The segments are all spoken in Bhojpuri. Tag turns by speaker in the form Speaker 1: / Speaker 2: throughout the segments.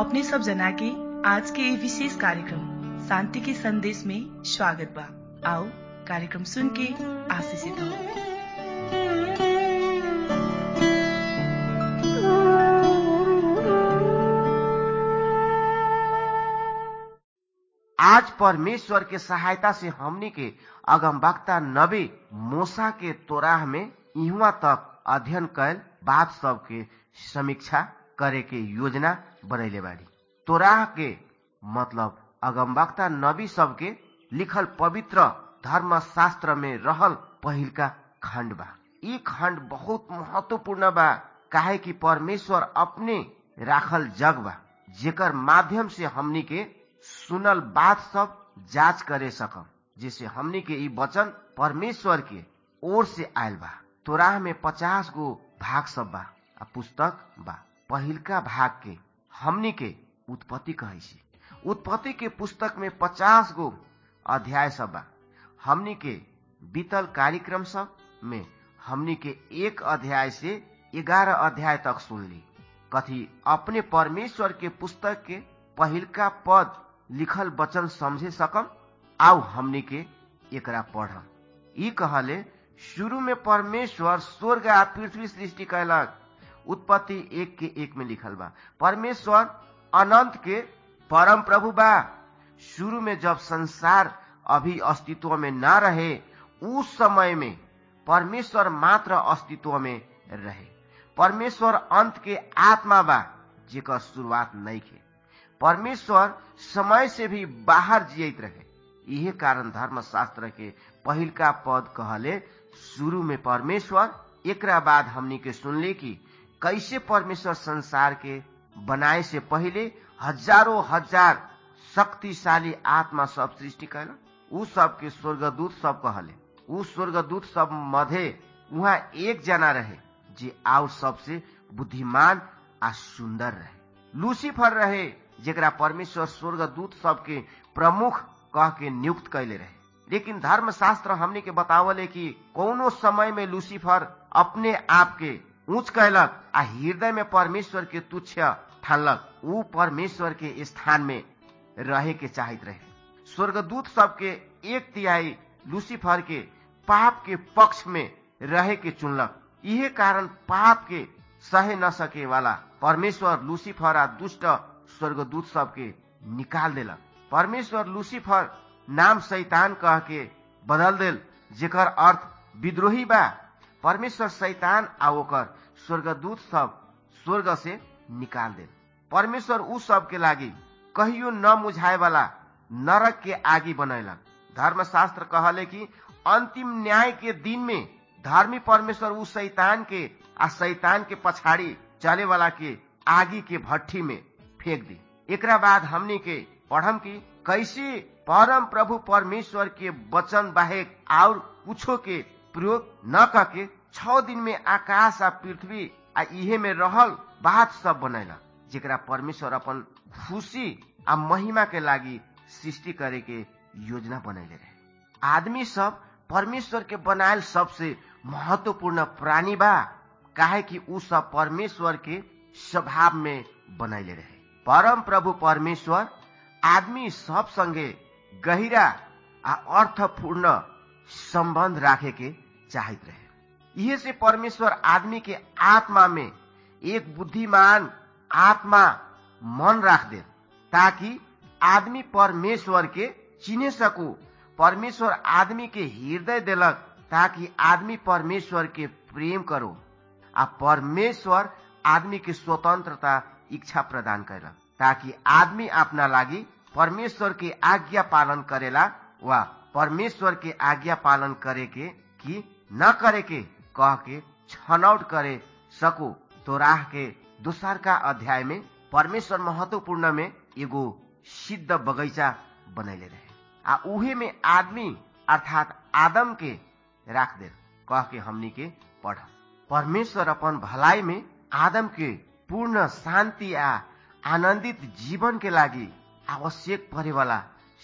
Speaker 1: अपने सब जना के आज के ये विशेष कार्यक्रम शांति के संदेश में स्वागत बा आओ कार्यक्रम सुन के आशीषित हो
Speaker 2: आज परमेश्वर के सहायता से हमनी के अगमवक्ता नबी मूसा के तोराह में इहुआ तक अध्ययन कैल बात सब के समीक्षा करे के योजना बनैले बाड़ी तोराह के मतलब अगमवक्ता नबी सब के लिखल पवित्र धर्म शास्त्र में रहल पहिलका खंड बा ई खंड बहुत महत्वपूर्ण बा काहे कि परमेश्वर अपने राखल जग बा जेकर माध्यम से हमनी के सुनल बात सब जांच करे सकम जिसे हमनी के ई वचन परमेश्वर के ओर से आयल बा तोराह में पचास गो भाग सब बा आ पुस्तक बा पहिलका भाग के हमनी के उत्पत्ति कहे छी उत्पत्ति के पुस्तक में पचास गो अध्याय सब बा हमनी के बीतल कार्यक्रम सब में हमनी के एक अध्याय से ग्यारह अध्याय तक सुनली कथी अपने परमेश्वर के पुस्तक के पहिलका पद लिखल वचन समझे सकम आओ हमनी के एकरा पढ़म ई कहले शुरू में परमेश्वर स्वर्ग आ पृथ्वी सृष्टि कैलक उत्पत्ति एक के एक में लिखल बा परमेश्वर अनंत के परम प्रभु बा शुरू में जब संसार अभी अस्तित्व में न रहे उस समय में परमेश्वर मात्र अस्तित्व में रहे परमेश्वर अंत के आत्मा बा जेकर शुरुआत नहीं के परमेश्वर समय से भी बाहर जियत रहे यही कारण धर्मशास्त्र के पहिलका पद कहले शुरू में परमेश्वर एकरा बाद हमनी के सुनले कि कैसे परमेश्वर संसार के बनाए से पहले हजारों हजार शक्तिशाली आत्मा सब सृष्टि कैल उ सब के स्वर्गदूत सब कहले उ स्वर्गदूत सब मधे वहाँ एक जना रहे जे आउ सबसे बुद्धिमान आ सुंदर रहे लूसीफर रहे जेकरा परमेश्वर स्वर्गदूत सबके प्रमुख कह के नियुक्त कैले रहे लेकिन धर्मशास्त्र हमने के बतावले कि कोनो समय में लूसीफर अपने आप के ऊंच कैलक आ हृदय में परमेश्वर के तुच्छ ठानलक ऊ परमेश्वर के स्थान में रहे के चाहत रहे स्वर्गदूत सबके एक तिहाई लूसीफर के पाप के पक्ष में रहे के चुनलक इहे कारण पाप के सहे न सके वाला परमेश्वर लूसीफर आ दुष्ट स्वर्गदूत सबके निकाल देलक परमेश्वर लूसीफर नाम शैतान कह के बदल देल जेकर अर्थ विद्रोही बा परमेश्वर शैतान आ ओकर स्वर्गदूत सब स्वर्ग से निकाल देल परमेश्वर उ सब के लागी कहियो न मुझाए वाला नरक के आगी बनैलक धर्मशास्त्र कहले कि अंतिम न्याय के दिन में धर्मी परमेश्वर उ शैतान के आ शैतान के पछाड़ी चले वाला के आगी के भट्ठी में फेंक दी एकरा बाद हमनी के पढ़म की कैसे परम प्रभु परमेश्वर के वचन बाहेक और कुछो के प्रयोग न करके छ दिन में आकाश आ पृथ्वी आ इहे में रहल बात सब बनैला जेकरा परमेश्वर अपन खुशी आ महिमा के लागी सृष्टि करे के योजना बनैले रहे आदमी सब परमेश्वर के बनायल सबसे महत्वपूर्ण प्राणी बा काहे कि उ सब परमेश्वर के स्वभाव में बनैले रहे परम प्रभु परमेश्वर आदमी सब संगे गहिरा आ अर्थपूर्ण संबंध राखे के चाहत रहे इहे से परमेश्वर आदमी के आत्मा में एक बुद्धिमान आत्मा मन राख दे ताकि आदमी परमेश्वर के चिने सकू परमेश्वर आदमी के हृदय देलक ताकि आदमी परमेश्वर के प्रेम करो आ परमेश्वर आदमी के स्वतंत्रता इच्छा प्रदान करलक ताकि आदमी अपना लागी परमेश्वर के आज्ञा पालन करेला वा परमेश्वर के आज्ञा पालन करे के कि न करे के कह के छनौट करे सको तो राह के दोसर का अध्याय में परमेश्वर महत्वपूर्ण में एगो सिद्ध बगैचा बनैले रहे आ उहे में आदमी अर्थात आदम के राख दे कह के हमनी के पढ़ परमेश्वर अपन भलाई में आदम के पूर्ण शांति आ आनंदित जीवन के लागी आवश्यक परे वाला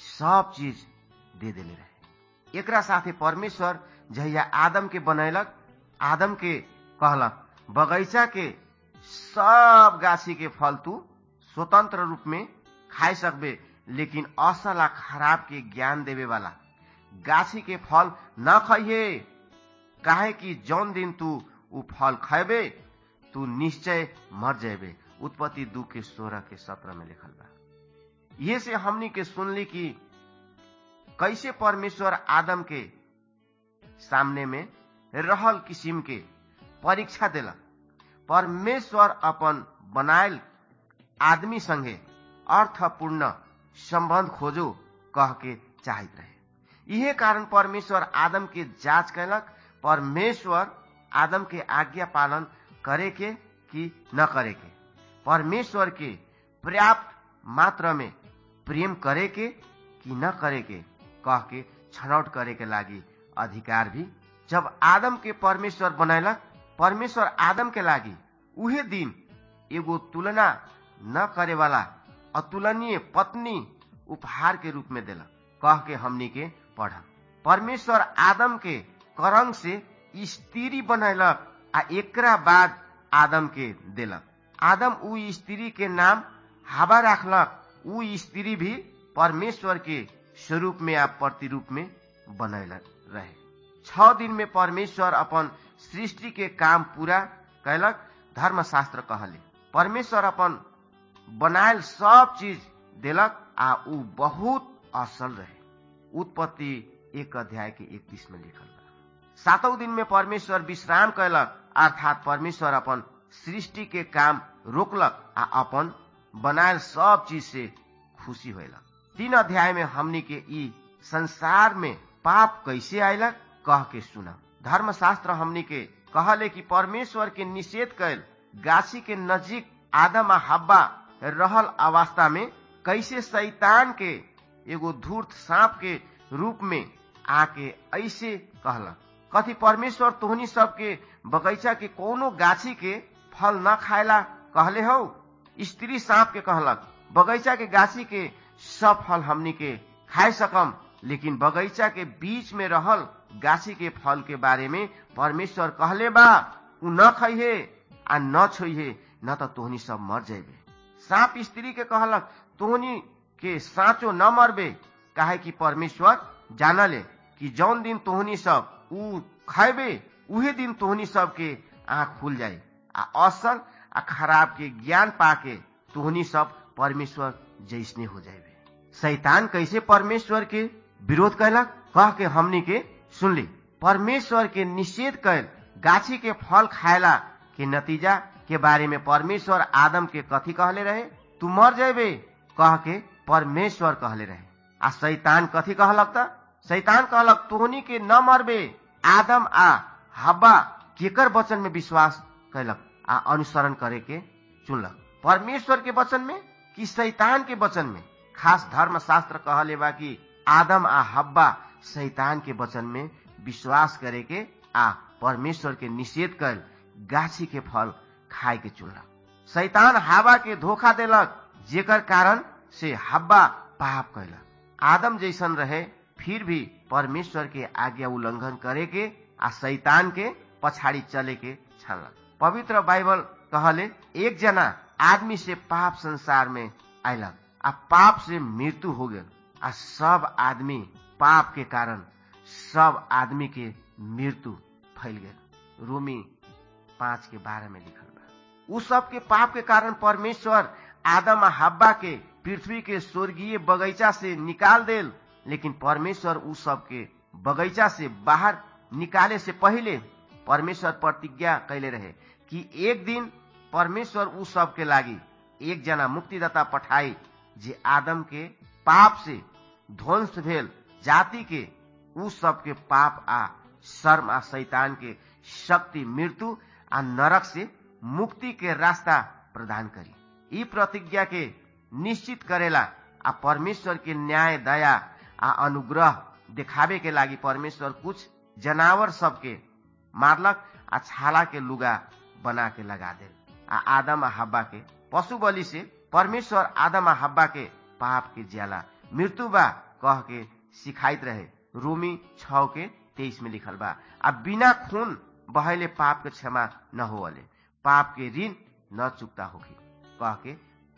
Speaker 2: सब चीज दे देले रहे एकरा साथे परमेश्वर जहिया आदम के बनैलक आदम के कहलक बगैचा के सब गाछी के फल तू स्वतंत्र रूप में खाए सकबे लेकिन असल आ खराब के ज्ञान देवे वाला गाछी के फल न खाइए काहे कि जौन दिन तू उ फल खैबे तू निश्चय मर जेबे उत्पत्ति दू के सोलह के सत्रह में लिखल बा ये से हमनी के सुनली कि कैसे परमेश्वर आदम के सामने में रहल किसिम के परीक्षा दिलक परमेश्वर अपन बनायल आदमी संगे अर्थपूर्ण संबंध खोजो कह के चाहत रहे इहे कारण परमेश्वर आदम के जांच कैलक परमेश्वर आदम के आज्ञा पालन करे के कि न करे के परमेश्वर के पर्याप्त मात्रा में प्रेम करे के कि न करे के कह के छनौट करे के लागी अधिकार भी जब आदम के परमेश्वर बनैलक परमेश्वर आदम के लागी उहे दिन एगो तुलना न करे वाला अतुलनीय पत्नी उपहार के रूप में देलक कह के हमनी के पढ़ परमेश्वर आदम के करंग से स्त्री बनैलक आ एकरा बाद आदम के देलक आदम उ स्त्री के नाम हवा राखलक उ स्त्री भी परमेश्वर के स्वरूप में आ प्रतिरूप में बनैलक रहे छ दिन में परमेश्वर अपन सृष्टि के काम पूरा कैलक धर्मशास्त्र कहले परमेश्वर अपन बनायल सब चीज देलक आ उ बहुत असल रहे उत्पत्ति एक अध्याय के इकतीस में लिखल बा सातों दिन में परमेश्वर विश्राम कैलक अर्थात परमेश्वर अपन सृष्टि के काम रोकलक आ अपन बनायल सब चीज से खुशी होलक तीन अध्याय में हमनी के ई संसार में पाप कैसे आयलक कह के सुना धर्मशास्त्र हमनी के कहले कि परमेश्वर के निषेध कैल गाछी के नजीक आदम आ हब्बा रहल अवस्था में कैसे शैतान के एगो धूर्त सांप के रूप में आके ऐसे कहलक कथी परमेश्वर तोहनी सबके बगैचा के कोनो गाछी के फल न खाएला कहले हो स्त्री सांप के कहलक बगैचा के गाछी के सब फल हमनी के खाए सकम लेकिन बगैचा के बीच में रहल गाछी के फल के बारे में परमेश्वर कहले बा उ न खइहे आ न छोइहे न त तोहनी सब मर जाइबे सांप स्त्री के कहलक तोहनी के साँचो न मरबे काहे कि परमेश्वर जानले कि जौन दिन तोहनी सब उ खैबे उहे दिन तोहनी सब के आँख खुल जाए आ असल आ खराब के ज्ञान पाके तोहनी सब परमेश्वर जैसने हो जाए शैतान कैसे परमेश्वर के विरोध कैलक कह के हमनी के सुनली परमेश्वर के निषेध कैल गाछी के फल खायला के नतीजा के बारे में परमेश्वर आदम के कथी कहले रहे तू मर जेबे कह के परमेश्वर कहले रहे आ शैतान कथी कहलक त शैतान कहलक तोहनी के न मरबे आदम आ हब्बा केकर वचन में विश्वास कैलक आ अनुसरण करे के चुनलक परमेश्वर के वचन में कि शैतान के वचन में खास धर्म शास्त्र कहले बा कि आदम आ हब्बा शैतान के वचन में विश्वास करे के आ परमेश्वर के निषेध कर गाछी के फल खाए के चुनलक शैतान हवा के धोखा देलक जेकर कारण से हब्बा पाप कैलक आदम जैसन रहे फिर भी परमेश्वर के आज्ञा उल्लंघन करे के आ शैतान के पछाड़ी चले के छानलक पवित्र बाइबल कहले एक जना आदमी से पाप संसार में आयलक आ पाप से मृत्यु हो गल आ सब आदमी पाप के कारण सब आदमी के मृत्यु फैल गल रोमी पांच के बारह में लिखल बा उ सब के पाप के कारण परमेश्वर आदम आ हब्बा के पृथ्वी के स्वर्गीय बगीचा से निकाल देल लेकिन परमेश्वर उ सब के बगीचा से बाहर निकाले से पहले परमेश्वर प्रतिज्ञा कैले रहे कि एक दिन परमेश्वर उ सब के लागी एक जना मुक्तिदाता पठाई जे आदम के पाप से ध्वंस भेल जाति के उ सब के पाप आ शर्म आ शैतान के शक्ति मृत्यु आ नरक से मुक्ति के रास्ता प्रदान करी ई प्रतिज्ञा के निश्चित करेला आ परमेश्वर के न्याय दया आ अनुग्रह दिखावे के लागी परमेश्वर कुछ जनावर सबके मारलक आ छाला के लुगा बना के लगा दे आ आदम आ हब्बा के पशु बलि से परमेश्वर आदम आ हब्बा के पाप के ज्याला मृत्यु बा कह के सिखाइत रहे रोमी छ के तेईस में लिखल बा आ बिना खून बहले पाप के क्षमा न होले पाप के ऋण न चुकता होगी कह के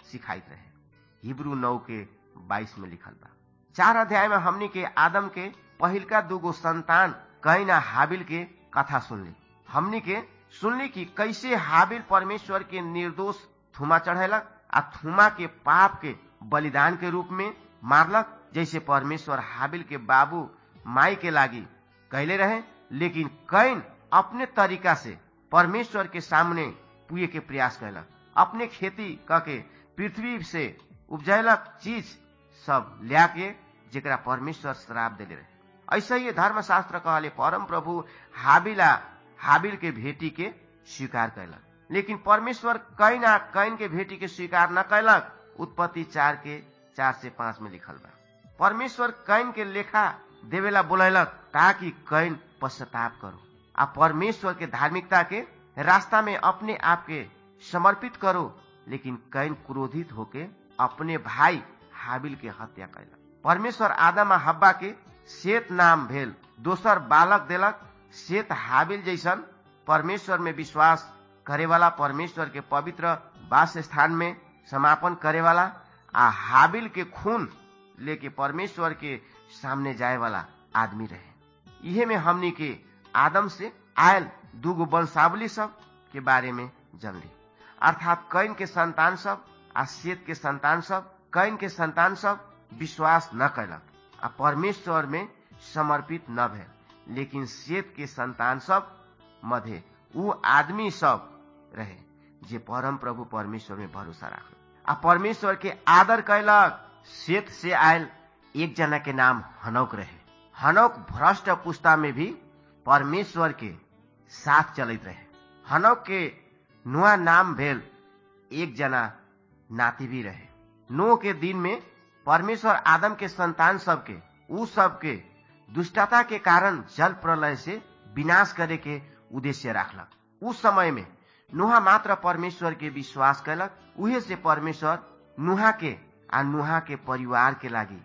Speaker 2: सिखाइत रहे हिब्रू नौ के बाईस में लिखल बा चार अध्याय में हमनी के आदम के पहिलका दूगो संतान कैन हाबिल के कथा सुनली हमनी के सुनली कि कैसे हाबिल परमेश्वर के निर्दोष थुमा चढ़ेलक आ थुमा के पाप के बलिदान के रूप में मारलक जैसे परमेश्वर हाबिल के बाबू माई के लागी कहले रहे लेकिन कैन अपने तरीका से परमेश्वर के सामने पुए के प्रयास कैलक अपने खेती करके पृथ्वी से उपजैलक चीज सब लिया के जेकरा परमेश्वर श्राप देले रहे ऐसा ही धर्मशास्त्र कहले परम प्रभु हाबिला हाबिल के भेटी के स्वीकार कैलक लेकिन परमेश्वर कैन आ कैन के भेटी के स्वीकार न कैलक उत्पत्ति चार के चार से पांच में लिखल बा परमेश्वर कैन के लेखा देवेला बोलैलक ताकि कैन पश्चाताप करो आ परमेश्वर के धार्मिकता के रास्ता में अपने आप के समर्पित करो लेकिन कैन क्रोधित होके अपने भाई हाबिल के हत्या कैलक परमेश्वर आदम आ हब्बा के सेत नाम भेल दोसर बालक देलक सेत हाबिल जैसन परमेश्वर में विश्वास करे वाला परमेश्वर के पवित्र वास स्थान में समापन करे वाला आ हाबिल के खून लेके परमेश्वर के सामने जाए वाला आदमी रहे इहे में हमनी के आदम से आयल दूगो वंशावली सब के बारे में जानली अर्थात कैन के संतान सब आ सेत के संतान सब कैन के संतान सब विश्वास न कैलक आ परमेश्वर में समर्पित न भेल लेकिन सेत के संतान सब मध्य ऊ आदमी सब रहे जे परम प्रभु परमेश्वर में भरोसा राख आ परमेश्वर के आदर कैलक सेत से आयल एक जना के नाम हनौक रहे हनौक भ्रष्ट पुस्ता में भी परमेश्वर के साथ चलत रहे हनौक के नुआ नाम भेल एक जना नाती भी रहे नो के दिन में परमेश्वर आदम के संतान सबके उ सबके दुष्टता के कारण जल प्रलय से विनाश करे के उद्देश्य राखलक उस समय में नुहा मात्र परमेश्वर के विश्वास कैलक उहे से परमेश्वर नुहा के आ नुहा के परिवार के लागी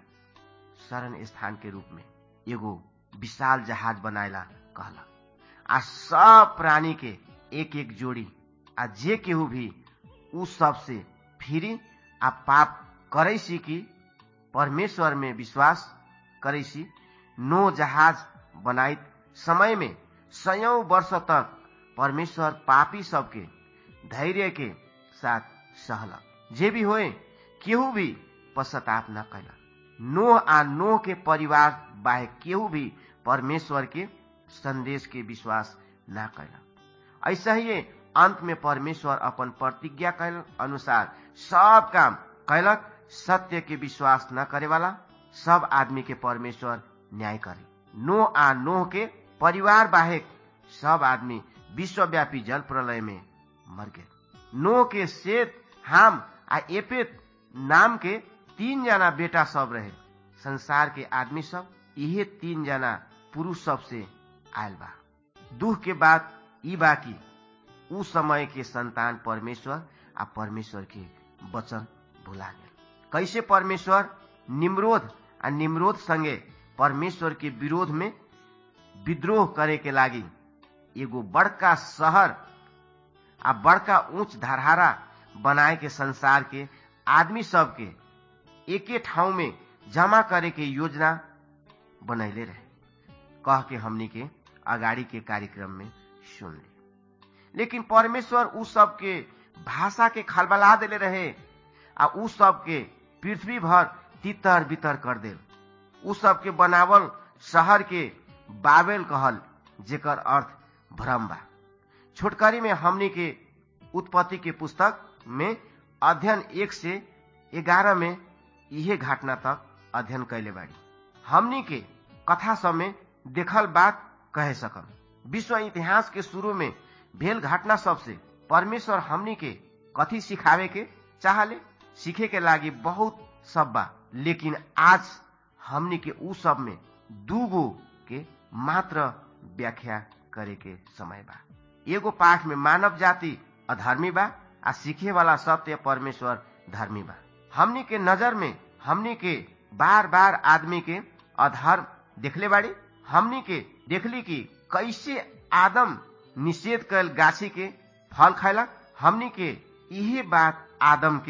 Speaker 2: शरण स्थान के रूप में एगो विशाल जहाज बनाएला कहलक आ सब प्राणी के एक एक जोड़ी आ जे केहू भी उ सब से फिरी आ पाप करे सी कि परमेश्वर में विश्वास करे सी नो जहाज बनाइत समय में सयौं वर्ष तक परमेश्वर पापी सबके धैर्य के साथ सहलक जे भी होए केहू भी पश्चाताप न कैलक नोह आ नोह के परिवार बाहे केहू भी परमेश्वर के संदेश के विश्वास न कैलक ऐसा ही अंत में परमेश्वर अपन प्रतिज्ञा कैल अनुसार सब काम कैलक सत्य के विश्वास न करे वाला सब आदमी के परमेश्वर न्याय करे नो आ नोह के परिवार बाहेक सब आदमी विश्वव्यापी जल प्रलय में मर गए नो के सेत हाम आ एपेत नाम के तीन जना बेटा सब रहे संसार के आदमी सब इहे तीन जना पुरुष सब से आयल बा दुख के बाद ई बा की उ समय के संतान परमेश्वर आ परमेश्वर के वचन भुला गए कैसे परमेश्वर निम्रोध आ निम्रोध संगे परमेश्वर के विरोध में विद्रोह करे के लागी एगो बड़का शहर आ बड़का ऊंच धरहारा बनाए के संसार के आदमी सब के एके ठाउँ में जमा करे के योजना बनैले रहे कह के हमनी के अगाड़ी के कार्यक्रम में सुन ले लेकिन परमेश्वर उ सब के भाषा के खलबला देले रहे आ उ सब के पृथ्वी भर तितर बितर कर दे उ सब के बनावल शहर के बाबेल कहल जेकर अर्थ भ्रम बा छोटकरी में हमनी के उत्पत्ति के पुस्तक में अध्ययन एक से ग्यारह में इहे घटना तक अध्ययन कैले बाड़ी हमनी के कथा सब में देखल बात कहे सकम विश्व इतिहास के शुरू में भेल घटना सबसे परमेश्वर हमनी के कथी सिखावे के चाहले सीखे के लागी बहुत सब बा लेकिन आज हमनी के उ सब में दूगो के मात्र व्याख्या करे के समय बा एगो पाठ में मानव जाति अधर्मी बा आ सीखे वाला सत्य परमेश्वर धर्मी बा हमनी के नजर में हमनी के बार बार आदमी के अधर्म देखले बाड़ी हमनी के देखली कि कैसे आदम निषेध कैल गाछी के फल खैलक हमनी के इहे बात आदम के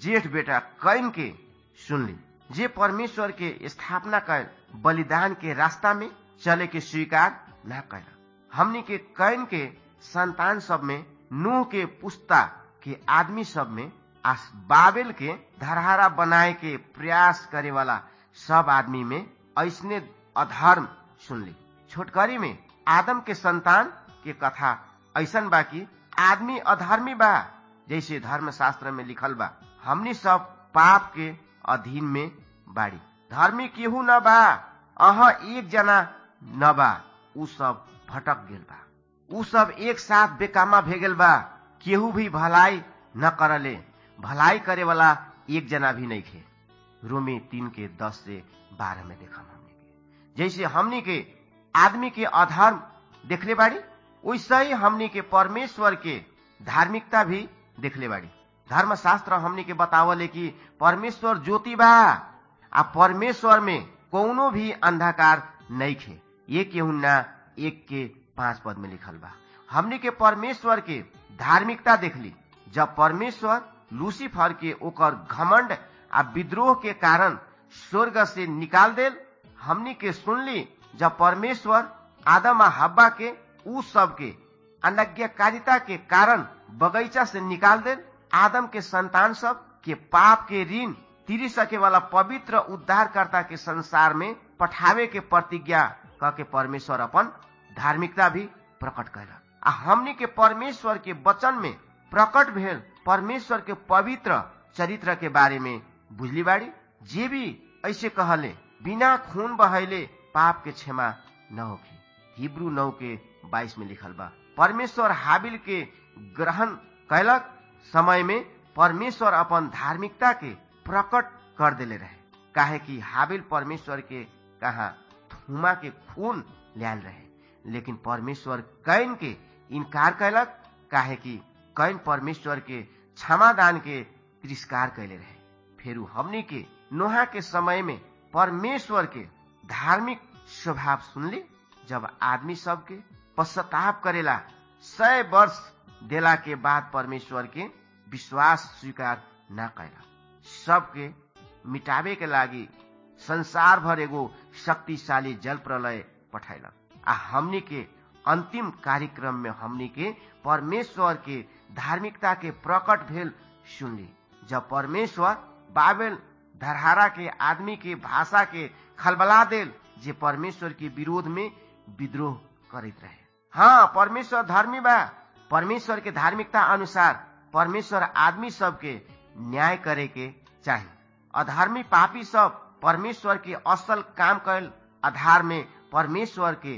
Speaker 2: जेठ बेटा कैन के सुनली जे परमेश्वर के स्थापना कर बलिदान के रास्ता में चले के स्वीकार न कैल हमनी के कैन के संतान सब में नूह के पुस्ता के आदमी सब में आस बाबेल के धरहरा बनाए के प्रयास करे वाला सब आदमी में ऐसने अधर्म सुनली छोटकरी में आदम के संतान के कथा ऐसन बा कि आदमी अधर्मी बा जैसे धर्म शास्त्र में लिखल बा हमनी सब पाप के अधीन में बाड़ी धर्मी केहू न बा अह एक जना न बा उ सब भटक गेल बा उ सब एक साथ बेकामा भे गेल बा केहू भी भलाई न करले भलाई करे वाला एक जना भी नहीं थे रोमी तीन के दस से बारह में देखा हमने के जैसे हमनी के आदमी के अधर्म देखले बाड़ी वैसे ही हमनी के परमेश्वर के धार्मिकता भी देखले बाड़ी धर्म शास्त्र हमनी के बतावले कि परमेश्वर ज्योति बा आ परमेश्वर में कौनो भी अंधकार नहीं खे ये केहू ना एक के पांच पद में लिखल बा हमनी के परमेश्वर के धार्मिकता देखली जब परमेश्वर लूसीफर के ओकर घमंड आ विद्रोह के कारण स्वर्ग से निकाल देल हमनी के सुनली जब परमेश्वर आदम आ हब्बा के उ सब के अनज्ञाकारिता के कारण बगीचा से निकाल देल आदम के संतान सब के पाप के ऋण तिरी सके वाला पवित्र उद्धारकर्ता के संसार में पठावे के प्रतिज्ञा क के परमेश्वर अपन धार्मिकता भी प्रकट कैलक आ हमनी के परमेश्वर के वचन में प्रकट भेल परमेश्वर के पवित्र चरित्र के बारे में बुझली बाड़ी जे भी ऐसे कहले बिना खून बहले पाप के क्षमा न होगी हिब्रू नौ के बाईस में लिखल बा परमेश्वर हाबिल के ग्रहण कैलक समय में परमेश्वर अपन धार्मिकता के प्रकट कर देले रहे काहे कि हाबिल परमेश्वर के कहा थुमा के खून लियाल रहे लेकिन परमेश्वर कैन के इनकार कैलक काहे कि कैन परमेश्वर के क्षमादान के तिरस्कार कैले रहे फेरू हमनी के नोहा के समय में परमेश्वर के धार्मिक स्वभाव सुनली जब आदमी सब के पश्चाताप करेला सय वर्ष देला के बाद परमेश्वर के विश्वास स्वीकार न कैला सबके मिटावे के लागी संसार भर एगो शक्तिशाली जल प्रलय पठैलक आ हमनी के अंतिम कार्यक्रम में हमनी के परमेश्वर के धार्मिकता के प्रकट भेल सुनली जब परमेश्वर बाबेल धरहारा के आदमी के भाषा के खलबला देल जे परमेश्वर के विरोध में विद्रोह करते रहे हाँ परमेश्वर धर्मी बा परमेश्वर के धार्मिकता अनुसार परमेश्वर आदमी सबके न्याय करे के चाही अधर्मी पापी सब परमेश्वर के असल काम कैल आधार में परमेश्वर के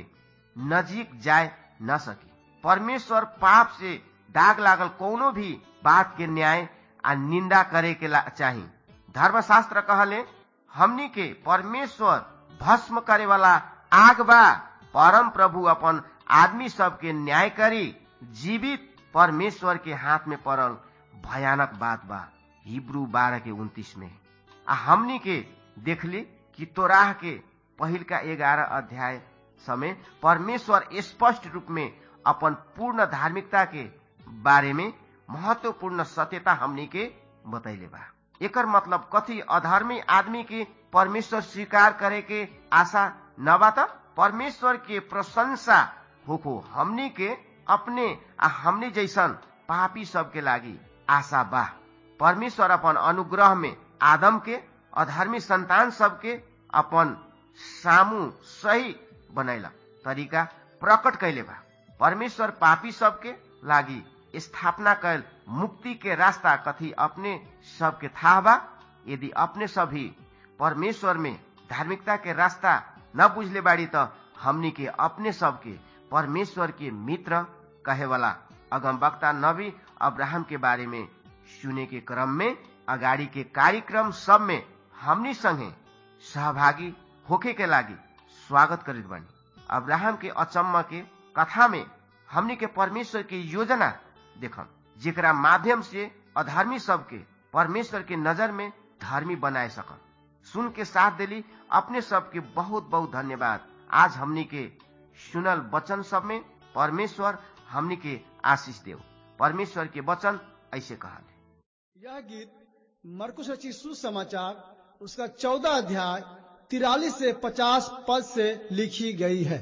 Speaker 2: नजीक जाए न सकी परमेश्वर पाप से दाग लागल कोनो भी बात के न्याय आ निंदा करे के चाही धर्मशास्त्र कहले हमनी के परमेश्वर भस्म करे वाला आग बा परम प्रभु अपन आदमी सबके न्याय करी जीवित परमेश्वर के हाथ में पड़ल भयानक बात बा हिब्रू बारह के उन्तीस में आ हमनी के देखली कि तोराह के पहिल का ग्यारह अध्याय समय परमेश्वर स्पष्ट रूप में अपन पूर्ण धार्मिकता के बारे में महत्वपूर्ण सत्यता हमनी के बतैले बा एकर मतलब कथी अधर्मी आदमी के परमेश्वर स्वीकार करे के आशा न बा त परमेश्वर के प्रशंसा होको हमनी के अपने आ हमनी जैसन पापी सबके लागी आशा बा परमेश्वर अपन अनुग्रह में आदम के अधर्मी संतान सबके अपन सामू सही बनैला तरीका प्रकट कैले बा परमेश्वर पापी सबके लागी स्थापना कैल मुक्ति के रास्ता कथी अपने सबके था बा यदि अपने सभी परमेश्वर में धार्मिकता के रास्ता न बुझले बाड़ी त हमनी के अपने सबके परमेश्वर के मित्र कहे वाला अगम वक्ता नबी अब्राहम के बारे में सुने के क्रम में अगाड़ी के कार्यक्रम सब में हमनी संगे सहभागी होके के लागी स्वागत करित बानी अब्राहम के अचम्म के कथा में हमनी के परमेश्वर के योजना देखम जेकरा माध्यम से अधर्मी सबके परमेश्वर के नजर में धर्मी बनाए सकम सुन के साथ दिली अपने सबके बहुत बहुत धन्यवाद आज हमनी के सुनल वचन सब में परमेश्वर हमनी के आशीष देव परमेश्वर के वचन ऐसे कहा
Speaker 3: यह गीत मरकुश रची सुसमाचार उसका चौदह अध्याय तिरालीस से पचास पद से लिखी गई है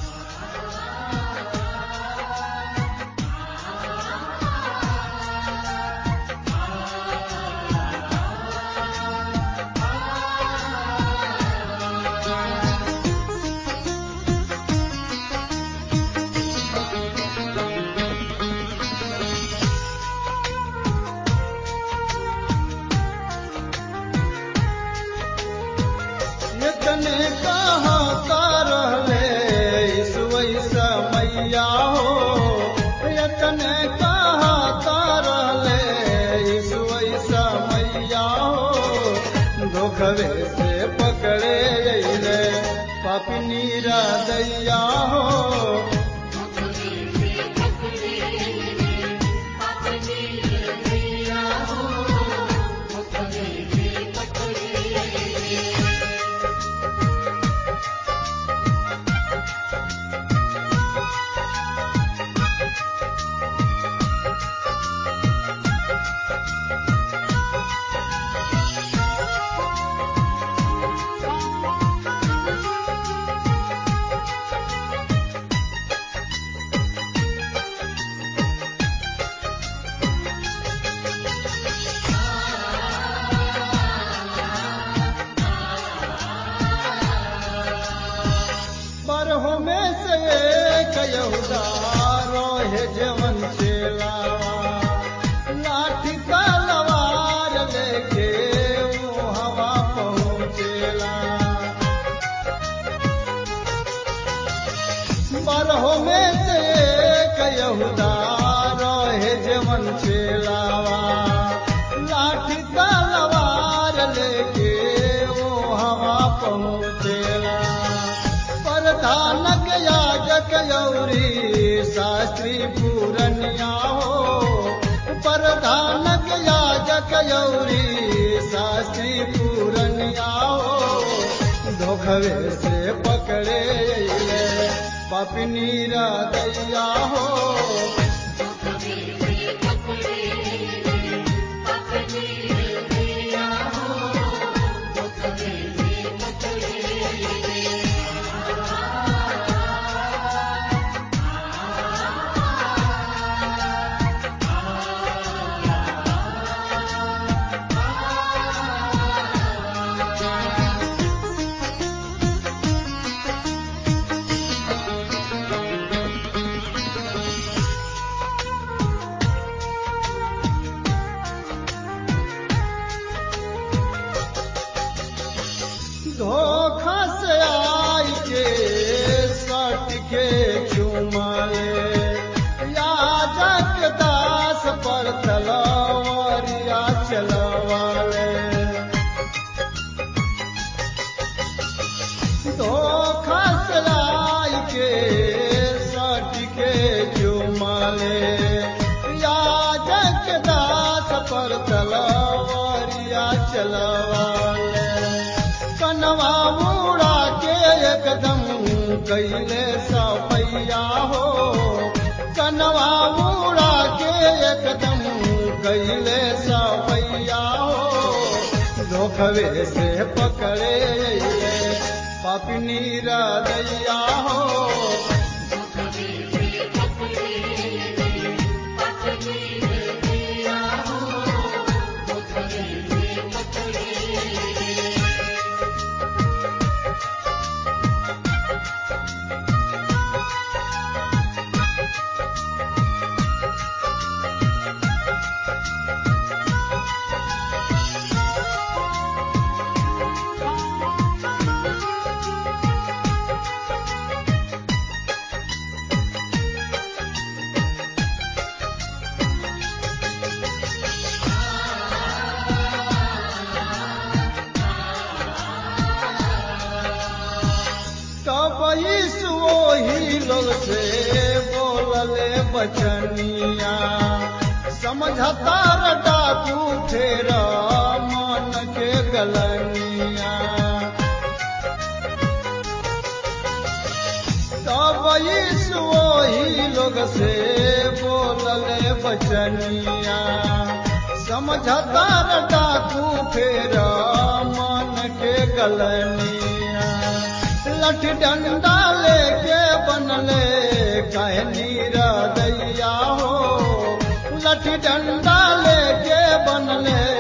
Speaker 3: यतने कहा रहले ईसुई समैया हो यतने कहा रहले ईसुई समैया हो धोखवे से पकड़े अइले पापनी दैया हो बरहो में से एक यहूदा रोहे जवन चेलावा लाठी तलवार लेके वो हवा पहुँचेला बरहो में से एक यहूदा रोहे जवन चेलावा लाठी तलवार लेके वो हवा पहुँचेला प्रधानक याजक यौरी शास्त्री पूरनिया हो प्रधानक याजक यौरी शास्त्री पूरनिया हो धोखवे से पकड़े अइले पपनी दैया हो धोखा से आई के सट के चुमाले याजक दास पर तलवारिया चलवाले धोखा से आई के सट के चुमाले याजक दास पर तलवारिया चलवाले कनवा मुड़ा के एकदम कैले सपैया हो कनवा मुड़ा के एकदम कैले सपैया हो धोखवे से पकड़े अइले पापनी दैया हो तब यीशु वही लोग से बोलले बचनिया समझता र डाकू फेर मन के गलनिया तब यीशु वही लोग से बोलले बचनिया समझता न डाकू कलनिया लठ डंडा लेके बनले कहनी दैया हो लठ डंडा लेके बनले